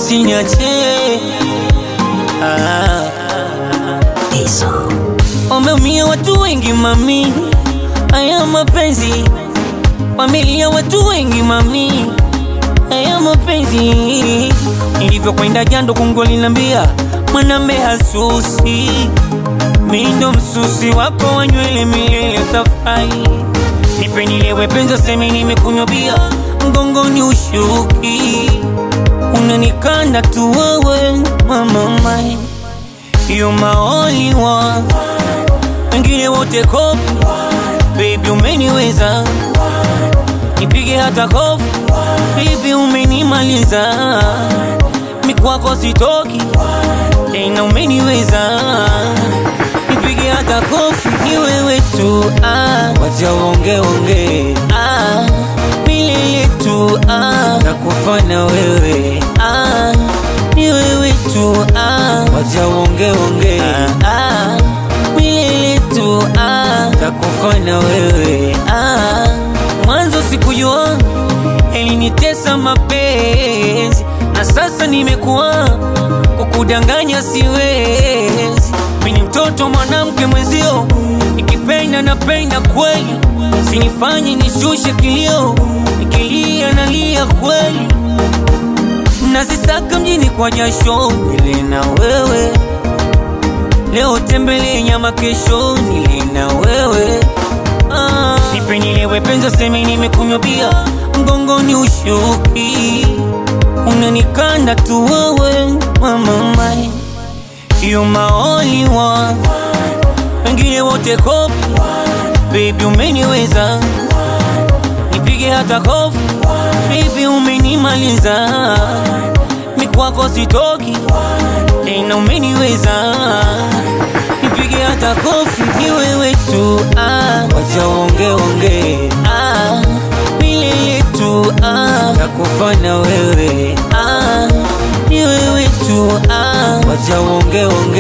usiniache ah. Wameumia watu wengi mami, haya mapenzi. Wamelia watu wengi mami, haya mapenzi. Nilivyokwenda jando kungu linambia mwanambe hasusi, mi ndo msusi wako wa nywele milele tafai. Nipe nilewe penza semi nimekunywa bia, mgongoni ushuki, unanikanda tu wewe mama mai You my only one wengine wote kopi baby, umeniweza nipige hata kofi baby, umenimaliza mikwako sitoki tena, umeniweza nipige hata kofi, ni wewe tu ah, wacha wonge wonge ah, milele tu ah, nakufana wewe ah, ni wewe tu ah, wacha wonge wonge ah, ah, milele tu ah, takufana wewe ah, mwanzo sikujua elinitesa mapenzi na sasa nimekuwa kukudanganya siwezi mini mtoto mwanamke mwenzio nikipenda napenda kweli sinifanye nishushe kilio nikilia nalia kweli nazisaka mjini kwa jasho nile na wewe leo tembele nyama kesho nile na wewe ah. nipe nilewe penza semi nimekunywa bia mgongoni ushuki unanikanda tu wewe mama mai you my only one wengine wote kopi baby umeniweza nipige hata kofi baby umenimaliza mikwako sitoki tena umeniweza nipige hata kofi ni wewe tu ah, wacha wonge wonge ah, milele tu ah, takufana wewe ah, ni wewe tu ah, wacha wonge wonge